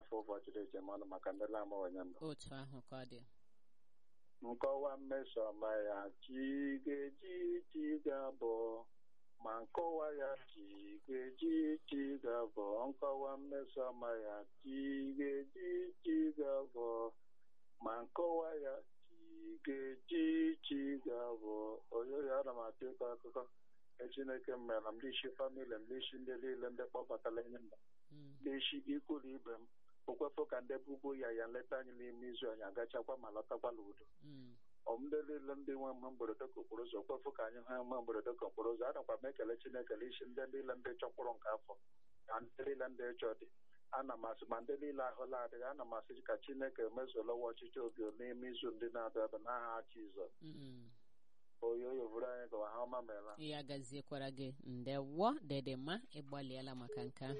afọ ụbọchị dị iche mmanụ maka ndị na-amụwanye mbụ otu ahụ ka ọ dị nkọwa mmesoma ya chi ga-eji chi ga-abụ ma nkọwa ya chi ga-eji chi ga-abụ nkọwa mmesoma ya chi ga-eji chi ga-abụ ma nkọwa ya chi ga-eji chi ga-abụ oyoyo ana m atụ ịkọ akụkọ e chineke mere m ndị isi famili m ndị isi ndị niile ndị kpọbatara enyi m Mm. ndị isi ikwu na ibe m okwefọ ka ndị bubo ya ya nleta anyị n'ime izu anyị agachakwa ma lọtakwala udo Mm. ọm ndị niile ndị nwe mgbe mberede ka okporo ụzọ kwefụ ka anyị hụ mgbe mberede ka okporo ụzọ anakwa m ekele chineke isi ndị niile ndị chọkpụrụ nke afọ na ndị niile ndị chọ dị ana m asị ma ndị niile ahụla adịghị ana m asị ka chineke mezuolawa ọchịchị obi n'ime izu ndị na-abịa abịa n'aha Jizọs Mm. oyoyo bụrụ anyị gawa ha ọma meela ya gaziekwara gị ndewo dedema ịgbalịala maka nke ahụ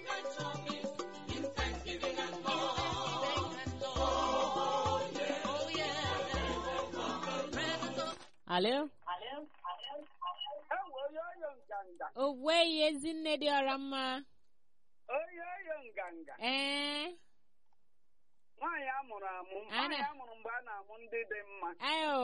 alo oyoyo nganga oweghị ezinne dị ọra mma oyoyo nganga ee nwaanyị amụrụ amụ Ana- nwaanyị amụrụ mgbe a na-amụ ndị dị mma ayo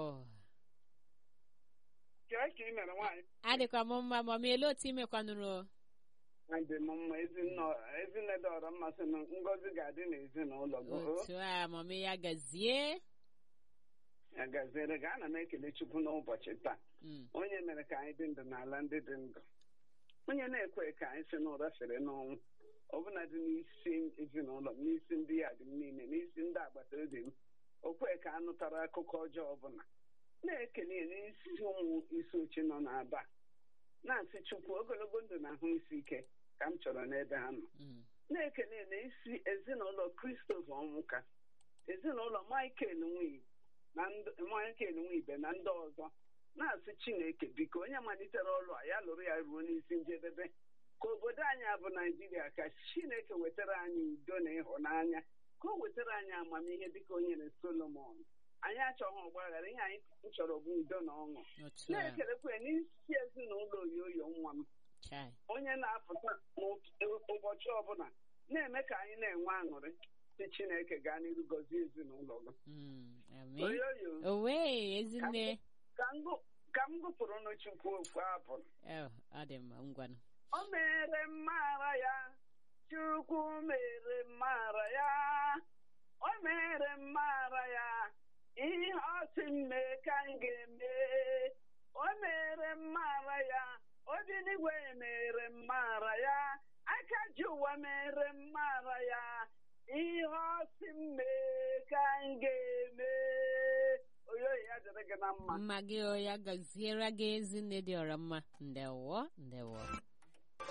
kee ka ị mere nwaanyị adịkwa m mma ma ma ele otu imekwanụrụ dị m mma ezinne ezinne dị ọrọ mmasị na ngọzi ga-adị n'ezinụlọ gị o otu a mama ya gazie ya gaziere gị ana m ekele chukwu n'ụbọchị taa Mm. onye mere ka anyị dị ndụ n'ala ndị dị ndụ onye na-ekwe ka anyị si n'ụra fere n'ọnwụ ọbụna dị n'isi ezinụlọ m n'isi ndị ya dị m niile n'isi ndị agbata obi m o kwe ka a nụtara akụkọ ọjọọ ọbụla na-ekele ya n'isi ụmụ isi oche nọ n'aba na-asị chukwu ogologo ndụ na ahụ isi ike ka m chọrọ n'ebe ha nọ Mm. na-ekele ya n'isi ezinụlọ Christopher ọnwụka ezinụlọ Michael Nwibe na ndị- Michael Nwibe na ndị ọzọ na-asị Chineke biko onye malitere ọrụ a ya lụrụ ya ruo n'isi njedebe ka obodo anyị a bụ Naijiria ka Chineke wetara anyị udo na ịhụnanya ka o wetara anyị amamihe dịka o nyere Solomon anyị achọghị ọgbaghara ihe anyị chọrọ bụ udo na ọṅụ otu a na-ekelekwa ya n'isi ezinụlọ oyoyo nwa m chai onye na-apụta n'ụbọchị ọbụla na-eme ka anyị na-enwe aṅụrị si Chineke gaa n'iru gọzie ezinụlọ gị Mm. amen oyoyo oweghị ezinne ka m gụ- ka m gụpụrụ n'Chukwu ofu abụ Oh, ọ dị mma ngwanụ o mere mmara ya Chukwu mere mmara ya o mere mmara ya ihe ọ sị m mee ka m ga-eme o mere mmara ya obi n'igwe mere mmara ya aka ji ụwa mere mmara ya ihe ọ sị m mee ka m ga-eme oyoyo ya dịrị gị na mma mma gị o ya gaziere gị ezinne dị ọra mma ndewo ndewo